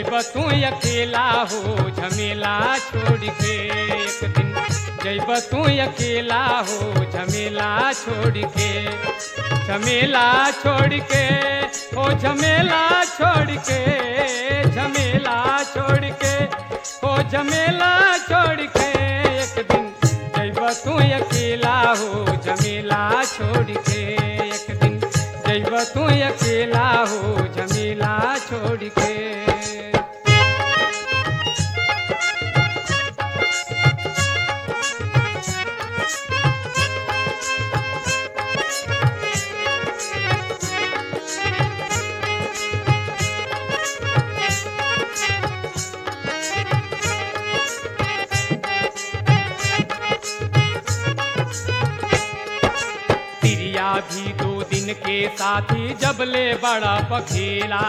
जैब तू अकेला हो झमेला छोड़ के एक दिन जैब तू अकेला हो झमेला छोड़ के झमेला छोड़ के ओ झमेला छोड़ के झमेला छोड़ के ओ झमेला छोड़ के एक दिन जैब तू अकेला हो झमेला छोड़ के एक दिन जैब तू अकेला हो झमेला छोड़ के तिरिया भी दो दिन के साथी जब ले बड़ा पखेला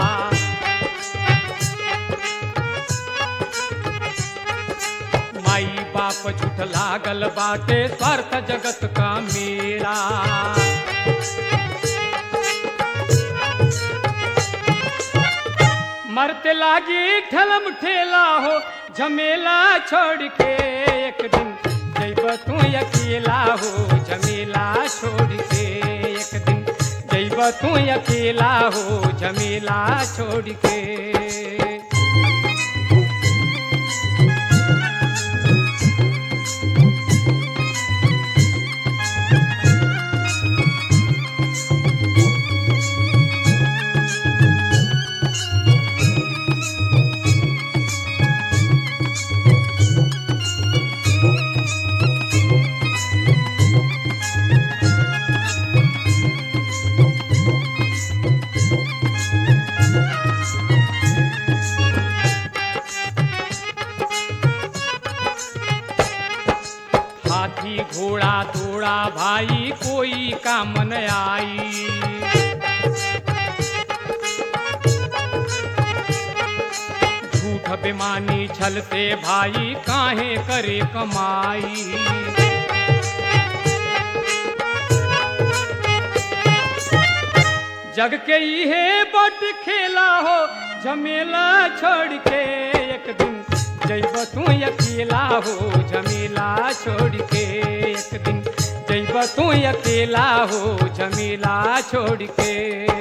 माई बाप झूठ लागल बाटे स्वार्थ जगत का मेला मरते लागी ठलम ठेला हो झमेला छोड़ के एक दिन जैब तू अकेला हो झमेला छोड़ के एक दिन जैब तू अकेला हो झमेला छोड़ के हाथी घोड़ा दौड़ा भाई कोई काम न आई झूठ बेमानी छल से भाई काहे करे कमाई जग के इहे बट खेला हो झमेला छोड़ के एक दिन जैब तू अकेला हो झमेला छोड़ के एक दिन जैब तू अकेला हो झमेला छोड़ के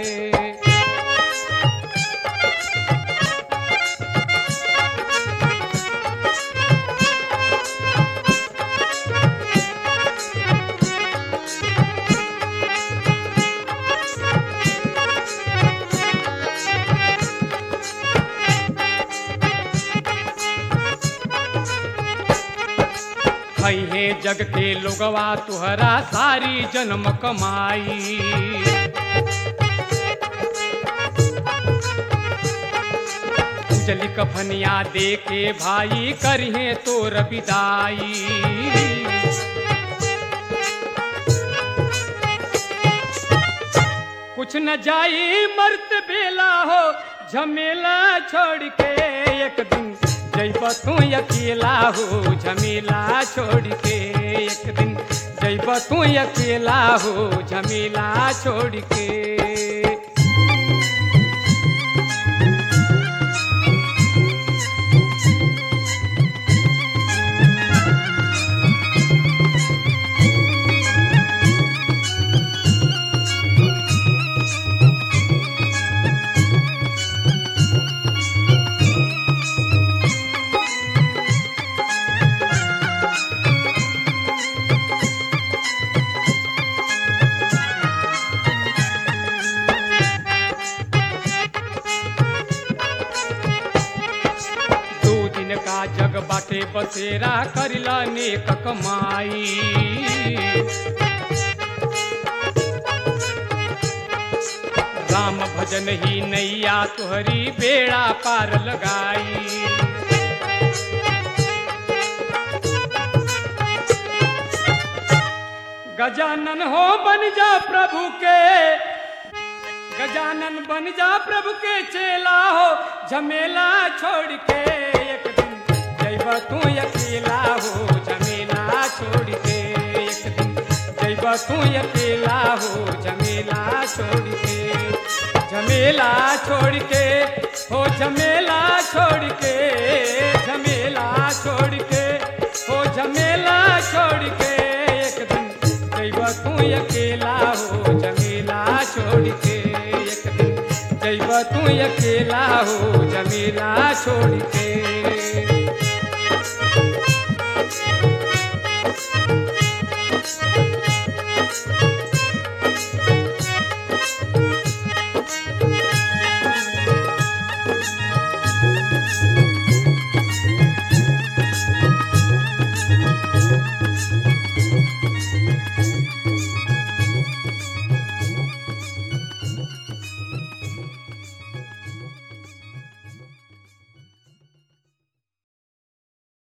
है जग के लोगवा तुहरा सारी जन्म कमाई उजली कफनिया दे के भाई करिहे तोर विदाई कुछ न जाई मर्त बेला हो झमेला छोड़ के एक दिन जैब तू अकेला हो झमेला छोड़ के एक दिन जैब तू अकेला हो झमेला छोड़ के दो दिन का जग बाटे बसेरा करिला नेक कमाई राम भजन ही नैया तुहरी बेड़ा पार लगाई गजानन हो बन जा प्रभु के गजानन बन जा प्रभु के चेला हो झमेला छोड़ के एक दिन जैब तू अकेला हो झमेला छोड़ के एक दिन जैब तू अकेला हो झमेला छोड़ के झमेला झमेला छोड़ के हो झमेला छोड़ के झमेला छोड़ के हो झमेला छोड़ के एक दिन जैब तू अकेला हो झमेला छोड़ के एक दिन जैब तू अकेला हो झमेला छोड़ के